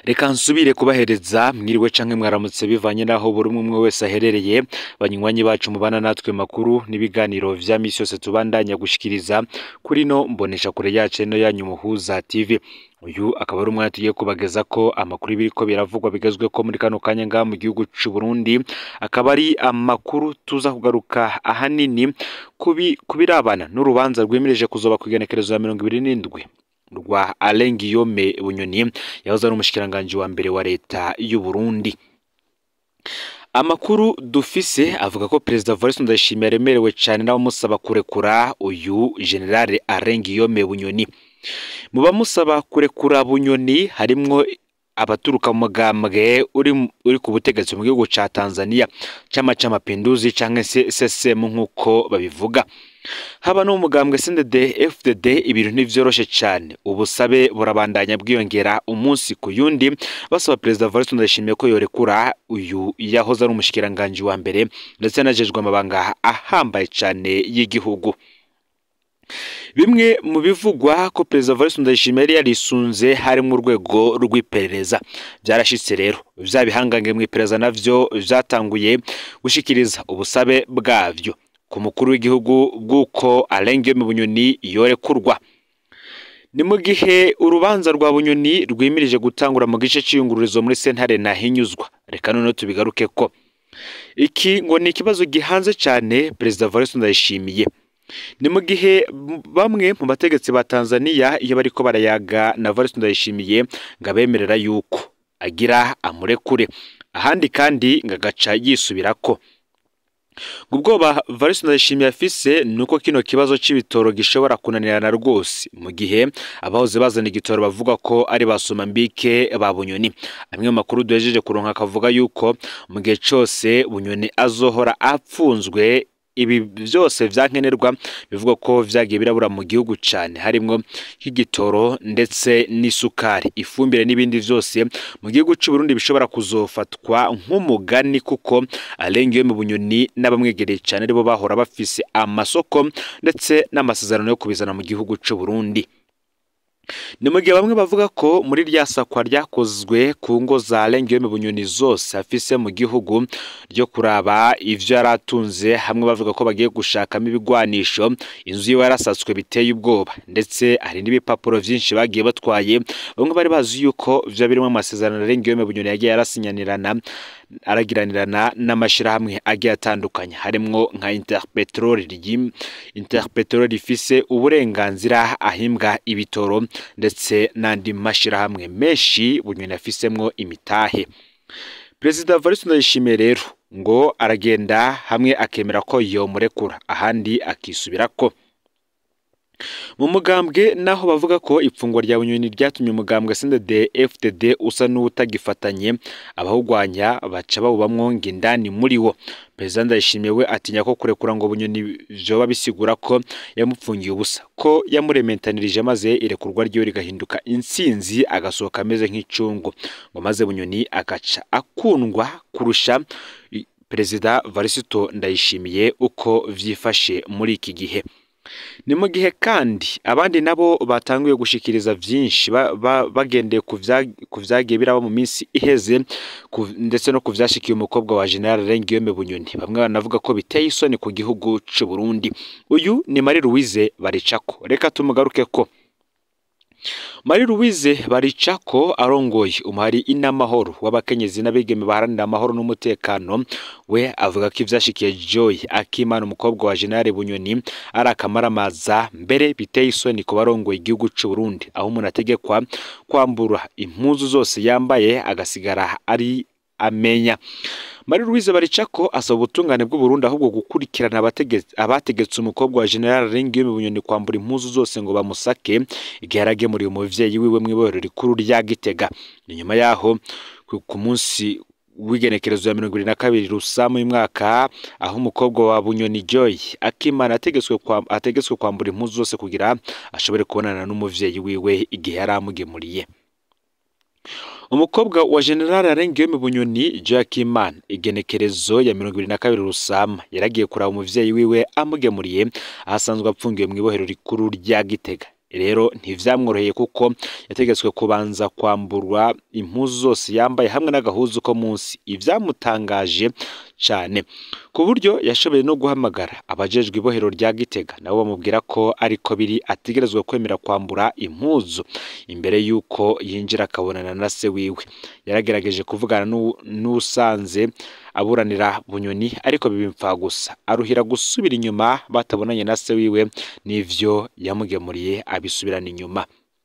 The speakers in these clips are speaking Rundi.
reka nsubire kubahereza mwiriwe canke mwaramutse bivanye n'aho buri umwe umwe wese aherereye banywanyi bacu mubana natwe makuru n'ibiganiro vya misi yose tubandanya gushikiriza kuri no mbonesha kure yacu no yanyu muhuza tv uyu akaba ari umwanya tugiye kubageza ko amakuru biriko biravugwa bigezwe ko muri kano kanya ngaha mu gihugu c'u Burundi akaba ari amakuru tuza kugaruka ahanini kubi kubirabana n'urubanza rwemereje kuzoba ku igenekerezo ya mirongo ibiri n'indwi rwa Alain Guillaume Bunyoni yahoze ari umushikiranganji wa mbere wa leta y'u Burundi amakuru dufise avuga ko perezida Evariste Ndayishimiye yaremerewe cyane n'abamusaba kurekura uyu generale Alain Guillaume Bunyoni mu bamusaba kurekura Bunyoni harimwo abaturuka mu mugambwe uri uri ku butegetsi mu gihugu ca Tanzania chama c'amapinduzi canke se CCM nk'uko babivuga haba no mu mugambwe CNDD FDD ibintu ntivyoroshe cyane ubusabe burabandanya bwiyongera umunsi ku yundi basaba perezida Evariste Ndayishimiye ko yorekura uyu yahoze ari umushikiranganji wa mbere ndetse yanajejwe amabanga ahambaye cyane y'igihugu bimwe mu bivugwa ko perezida Evariste Ndayishimiye yari yarisunze harimo urwego rw'iperereza byarashitse rero vya bihangange mu iperereza navyo vyatanguye gushikiriza ubusabe bwavyo ku mukuru w'igihugu bw'uko Alain Guillaume Bunyoni yorekurwa ni mu gihe urubanza rwa Bunyoni rwimirije gutangura mu gice c'iyungururizo muri sentare nahinyuzwa reka noneho tubigaruke ko iki ngo ni ikibazo gihanze cyane perezida Evariste Ndayishimiye ni mu gihe bamwe mu bategetsi ba Tanzania iyo bariko barayaga na Evariste Ndayishimiye ngo abemerera yuko agira amurekure ahandi kandi ngo agaca yisubirako ubwoba Evariste Ndayishimiye afise ni uko kino kibazo c'ibitoro gishobora kunanirana rwose mu gihe abahoze bazana igitoro bavuga ko ari basoma mbike ba Bunyoni amwe mu makuru duhejeje kuronka akavuga yuko mu gihe cose Bunyoni azohora apfunzwe ibi byose vyankenerwa bivuga ko vyagiye birabura mu gihugu cyane harimwo nk'igitoro ndetse n'isukari ifumbire n'ibindi vyose mu gihugu cy'u Burundi bishobora kuzofatwa nk'umugani kuko Alain Guillaume Bunyoni n'abamwegereye cyane aribo bahora bafise amasoko ndetse n'amasezerano yo kubizana mu gihugu cy'u Burundi ni mu gihe bamwe bavuga ko muri rya sakwa ryakozwe ku ngo za Alain Guillaume Bunyoni zose afise mu gihugu ryo kuraba ivyo yaratunze hamwe bavuga ko bagiye gushakamo ibigwanisho inzu yiwe yarasatswe biteye ubwoba ndetse hari n'ibipapuro vyinshi bagiye batwaye bamwe bari bazi yuko vyo birimo amasezerano Alain Guillaume Bunyoni yagiye yarasinyanirana aragiranirana n'amashirahamwe agiye atandukanye harimwo nka Interpetrol Interpetrol rifise uburenganzira ahimbwa ibitoro ndetse n'andi mashirahamwe menshi Bunyoni afisemwo imitahe Perezida Evariste Ndayishimiye rero ngo aragenda hamwe akemera ko yomurekura ahandi akisubirako mu mugambwe naho bavuga ko ipfungwa rya Bunyoni ryatumye umugambwe CNDD FDD usa n'utagifatanye abahugwanya baca bawubamwo ngindani muri wo Perezida Ndayishimiye we atinya ko kurekura ngo Bunyoni vyoba bisigura ko yamupfungiye ubusa ko yamurementanirije maze irekurwa ryiwe rigahinduka insinzi agasohoka ameze nk'icungu ngo maze Bunyoni agaca akundwa kurusha Perezida Varisito Ndayishimiye uko vyifashe muri iki gihe ni mu gihe kandi abandi nabo batanguye gushikiriza byinshi bagendeye ku vyagiye biraba mu minsi iheze ndetse no ku vyashikiye umukobwa wa General Alain Guillaume Bunyoni bamwe banavuga ko biteye isoni ku gihugu c'u Burundi uyu ni Marie Louise Baricako reka tumugaruke ko Marie Louise Baricako arongoye umari inamahoro w'abakenyezi n'abigeme baharanira amahoro n'umutekano we avuga ko ivyashikiye Joy Akimana umukobwa wa General Bunyoni ari akamaramaza mbere biteye isoni ku barongoye igihugu c'u Burundi aho umuntu ategekwa kwambura impuzu zose yambaye agasigara ari amenya Marie Louise Baricako asaba ubutungane bw'u Burundi ahubwo gukurikirana abategetse umukobwa wa General Alain Guillaume Bunyoni kwambura impuzu zose ngo bamusake igihe yaragemuriye umuvyeyi wiwe mw'ibohero rikuru rya Gitega ni nyuma yaho ku munsi w'igenekerezo ya mirongo ibiri na kabiri rusamu y'umwaka aho umukobwa wa Bunyoni Joy Akimana ategetswe ategetswe kwambura impuzu zose kugira ashobore kubonana n'umuvyeyi wiwe igihe yari amugemuriye umukobwa wa General Alain Guillaume Bunyoni Joakimana igenekerezo ya mirongo ibiri na kabiri rusama yaragiye kuraba umuvyeyi wiwe amugemuriye ahasanzwe apfungiwe mu ibohero rikuru rya Gitega rero ntivyamworoheye kuko yategetswe kubanza kwamburwa impuzu zose yambaye hamwe n'agahuzu ko munsi ivyamutangaje cane ku buryo yashoboye no guhamagara abajejwe ibohero rya Gitega nabo bamubwira ko ariko biri ategerezwa kwemera kwambura impuzu imbere y'uko yinjira akabonana na se wiwe yaragerageje kuvugana n'usanze aburanira bunyoni ariko bibipfa gusa aruhira gusubira inyuma batabonanye na se wiwe n'ivyo yamugemuriye abisubirana inyuma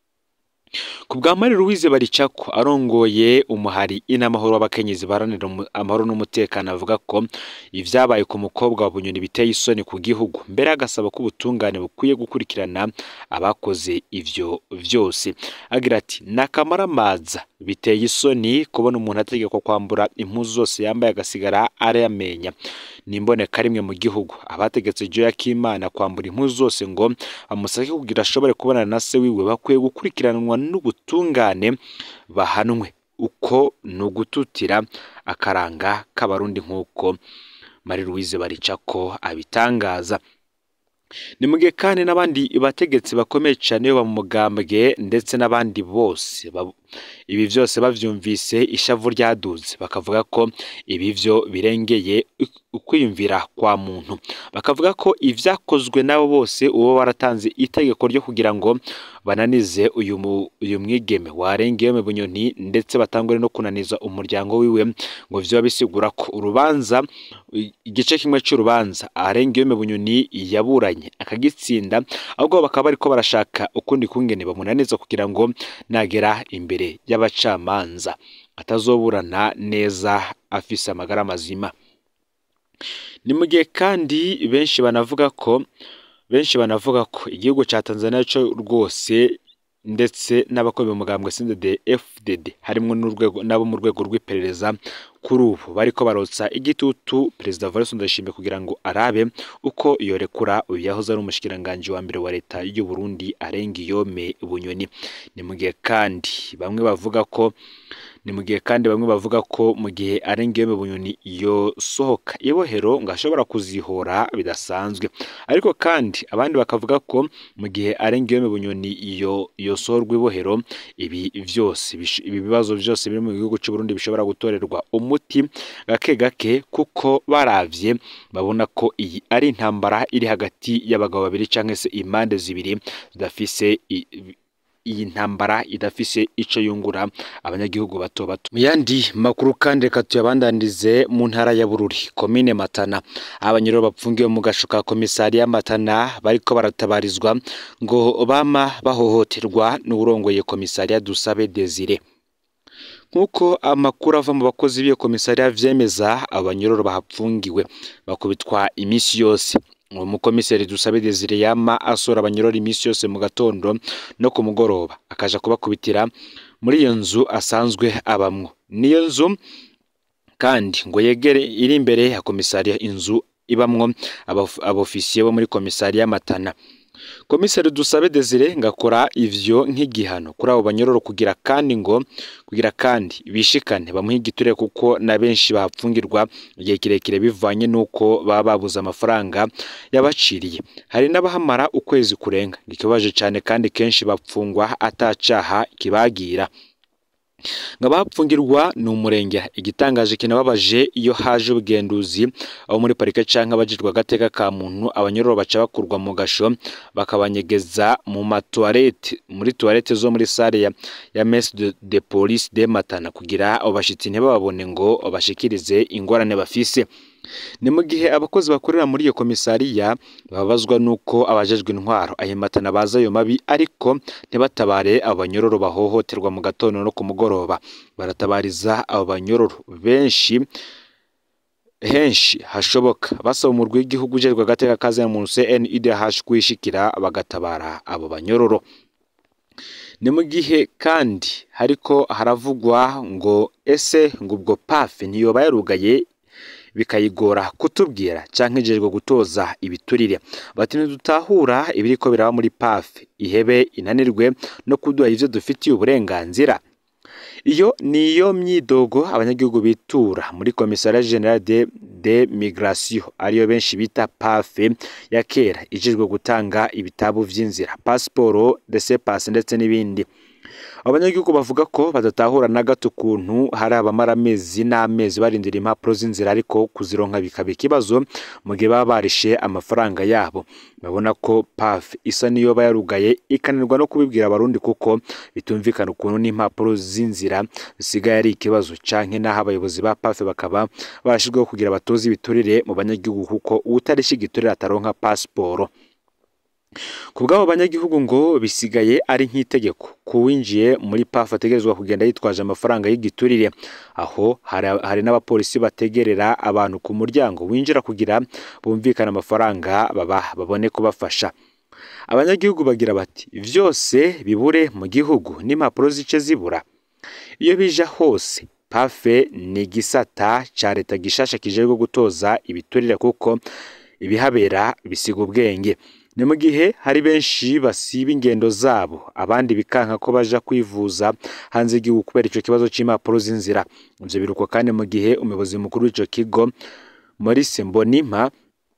ku bwa Marie Louise Baricako arongoye umuhari inamahoro w'abakenyezi baharanira amahoro n'umutekano avuga ko ivyabaye ku mukobwa wa Bunyoni biteye isoni ku gihugu mbere agasaba ko ubutungane bukwiye gukurikirana abakoze ivyo vyose agira ati nakamaramaza biteye isoni kubona umuntu ategekwa kwambura impuzu zose yambaye agasigara arayamenya nimboneka rimwe mu gihugu abategetse Joya Kimana kwambura impuzu zose ngo amusake kugira ashobore kubonana na se wiwe bakwiye gukurikiranwa n'ubutungane bahanwe uko ni ugututira akaranga k'abarundi nk'uko Marie Louise Baricako abitangaza ni mu gihe kandi n'abandi bategetsi bakomeye cyane bo mu mugambwe ndetse n'abandi bose ibi byose bavyumvise ishavu ryaduze bakavuga ko ibi byo birengeye ukwiyumvira kwa muntu bakavuga ko ivyakozwe nabo bose uwo waratanze itegeko ryo kugira ngo bananize uyu uyu mwigeme warengeye mu bunyoni ndetse batangure no kunaniza umuryango wiwe ngo vyoba bisigura ko urubanza igice kimwe cy'urubanza arengeye mu bunyoni yaburanye akagitsinda ahubwo bakaba bariko barashaka ukundi kungene bamunaniza kugira ngo nagera imbere y'abacamanza atazoburana neza afise amagara mazima ni mu gihe kandi benshi banavuga ko benshi banavuga ko igihugu cya Tanzania cyo rwose ndetse n'abakomeye umugambwe CNDD FDD harimo n'urwego nabo mu rwego rw'iperereza kuri ubu bariko barotsa igitutu perezida Evariste Ndayishimiye kugira ngo arabe uko yorekura uyu yahoze ari umushikiranganji wa mbere wa leta y'u Burundi Arengiyome Bunyoni ni mu gihe kandi bamwe bavuga ko ni mu gihe kandi bamwe bavuga ko mu gihe Arengiyome Bunyoni yosohoka ibohero ngo ashobora kuzihora bidasanzwe ariko kandi abandi bakavuga ko mu gihe Arengiyome Bunyoni iyo yosorwa ibohero ibi vyose ibi bibazo byose biri mu gihugu cy'u Burundi bishobora gutorerwa umuti gake gake kuko baravye babona ko iyi ari intambara iri hagati y'abagabo babiri cyangwa se impande zibiri zidafise iyi ntambara idafise ico yungura abanyagihugu bato bato mu yandi makuru kandi reka tuyabandanize mu ntara ya Bururi komine Matana abanyoro bapfungiwe mu gasho ka komisariya Matana bariko baratabarizwa ngo bama bahohoterwa n'urongoye komisariya Dusabe Desire nk'uko amakuru ava mu bakozi b'iyo komisariya vyemeza abanyororo bahapfungiwe bakubitwa iminsi yose uwo mukomiseri dusabe Desire yama asora abanyororo iminsi yose mu gatondo no ku mugoroba akaja kubakubitira muri iyo nzu asanzwe abamwo niyo nzu kandi ngo yegere iri imbere ya komisariya inzu ibamwo abofisiye bo muri komisariya Matana komiseri dusabe Desire ngakora ivyo nk'igihano kuri abo banyororo kugira kandi ngo kugira kandi bishikane bamuha igiture kuko na benshi bahapfungirwa igihe kirekire bivanye n'uko baba babuze amafaranga yabaciriye hari n'abahamara ukwezi kurenga ikibabaje cyane kandi kenshi bapfungwa atacaha kibagira ngo abahapfungirwa ni umurenge igitangaje kinababaje iyo haje ubugenduzi abo muri parike canke abajijwe agateka ka muntu abanyororo baca bakurwa mu gasho bakabanyegeza mu matuwarete muri tuwarete zo muri sare ya, ya messe de, de police de Matana kugira abo bashitsi ntibababone ngo bashikirize ingorane bafise ni mu gihe abakozi bakorera muri iyo komisariya babazwa n'uko abajejwe intwaro ahimatana baza ayo mabi ariko ntibatabare abo banyororo bahohoterwa mu gatondo no ku mugoroba baratabariza abo banyororo benshi henshi hashoboka basaba umurwi w'igihugu ujejwe agateka kazina muntu CNIDH kwishikira bagatabara abo banyororo ni mu gihe kandi hariko haravugwa ngo ese ngo ubwo pafe ntiyoba yarugaye bikayigora kutubwira cyangwa ijejwe gutoza ibiturire bati ntidutahura ibiriko biraba muri pafe ihebe inanirwe no kuduha ivyo dufitiye uburenganzira iyo niyo myidogo abanyagihugu bitura muri komisariya generale de, de migration ariyo benshi bita pafe ya kera ijejwe gutanga ibitabu vy'inzira pasiporo desepasi ndetse n'ibindi abanyagihugu bavuga ko badatahura na gato ukuntu hari abamara amezi n'amezi barindira impapuro z'inzira ariko kuzironka bikaba ikibazo mu gihe baba barishe amafaranga yabo babona ko paf isa niyo bayarugaye ikananirwa no kubibwira abarundi kuko bitumvikana ukuntu n'impapuro z'inzira zisigaye ari ikibazo canke n'aho abayobozi ba paf bakaba barashizweho kugira batoze ibiturire mu banyagihugu kuko uwutarisha igiturire ataronka pasiporo ku bw'abo banyagihugu ngo bisigaye ari nk'itegeko kuwinjiye muri pafu ategerezwa kugenda yitwaje amafaranga y'igiturire aho hari, hari n'abapolisi bategerera abantu ku muryango winjira kugira bumvikane amafaranga baba babone kubafasha abanyagihugu bagira bati vyose bibure mu gihugu n'impapuro zice zibura iyo bija hose pafe ni igisata ca leta gishasha kijejwe gutoza ibiturire kuko ibihabera bisiga ubwenge ni mu gihe hari benshi basiba ingendo zabo abandi bikanka ko baja kwivuza hanze y'igihugu kubera ico kibazo c'impapuro z'inzira ivyo biruko kandi mu gihe umuyobozi mukuru w'ico kigo Maurice Mbonimpa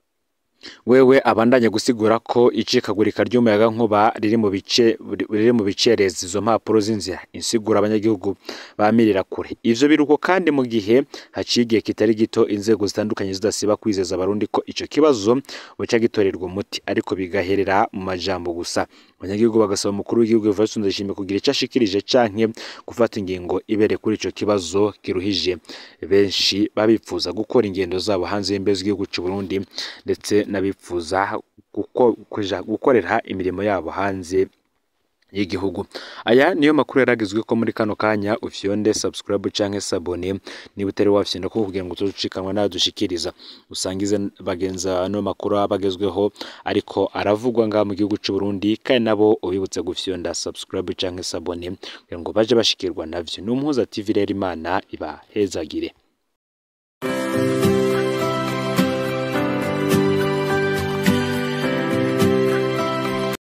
wewe abandanya gusigura ko icikagurika ry'umuyaga nkuba riri mu bice riri mu bicereza izo mpapuro z'inzira insigura abanyagihugu bamirira kure ivyo biruko kandi mu gihe haciye igihe kitari gito inzego zitandukanye zidasiba kwizeza abarundi ko ico kibazo buca gitorerwa umuti ariko bigaherera mu majambo gusa abanyagihugu bagasaba umukuru w'igihugu Evariste Ndayishimiye kugira ico ashikirije canke gufata ingingo ibere kuri ico kibazo kiruhije benshi babipfuza gukora ingendo zabo hanze y'imbe z'igihugu c'u Burundi ndetse n'abifuza kuja gukorera imirimo yabo hanze y'igihugu aya niyo makuru yaragizwe ko muri kano kanya ufyonde subscribe canke sabone niba utari wafyonda ko kugira ngo tuzucikanwa nayo dushikiriza usangize bagenza ano makuru abagezweho ariko aravugwa ngaha mu gihugu c'u Burundi kandi nabo ubibutse gufyonda subscribe canke sabone kugira ngo baje bashikirwa navyo ni umuhuza TV rero imana ibahezagire